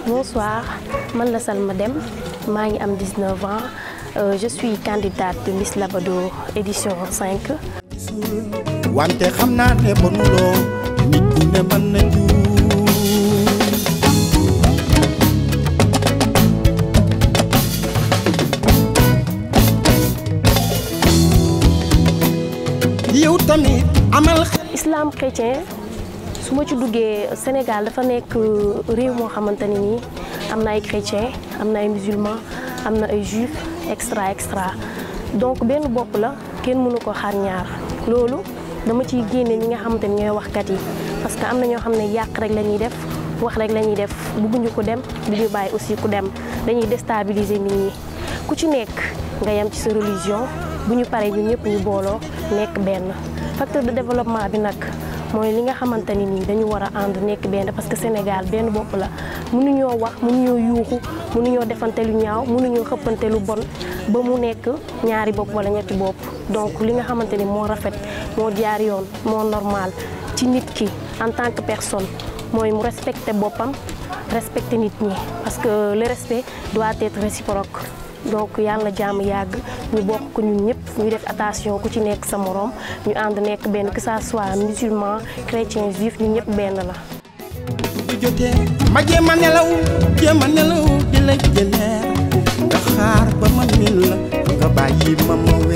Bonsoir, man la Salma Dem, maa ngi am 19 ans, Euh, je suis candidate de Miss Labrador édition 5. wante xam naa ne bonuloo nit ku ne mën na juum yow tamit amal Islam chrétien su ma ci duggee Sénégal dafa nekk réew moo xamante ni nii am na ay chrétien am na ay musulman am na ay juif extra extra donc benn bopp la kenn mënu ko xar ñaar loolu dama ciy génne ñi nga xamante ni ñooy waxkat yi parce que am na ñoo xam ne yàq rek la ñuy def wax rek la ñuy def bëgguñu ko dem du ñu bàyyi aussi ku dem dañuy déstabiliser nit ñi ku ci nekk nga yem ci sa religion bu ñu paree ñu ñëpp ñu booloo nekk benn facteur de développement bi nag mooy li nga xamante ni nii dañu war a ànd nekk benn parce que Sénégal benn bopp la mënuñoo wax mënuñoo yuuxu mënuñoo defante lu ñaaw mënuñoo xëppante lu bon ba mu nekk ñaari bopp wala ñetti bopp donc li nga xamante ni moo rafet moo jaar yoon moo normal ci nit ki en tant que personne mooy mu respecter boppam respecter nit ñi parce que le respect doit être réciproque donc yàlla na jàmm yàgg ñu bokk ko ñun ñëpp ñu def attention ku ci nekk sa moroom ñu ànd nekk benn que ça soit musulman chrétien juif ñun ñëpp benn la. bu jotee ma jéem a nelaw jéem a nelaw di la jëleer nga xaar ba ma min la nga bàyyi ma ma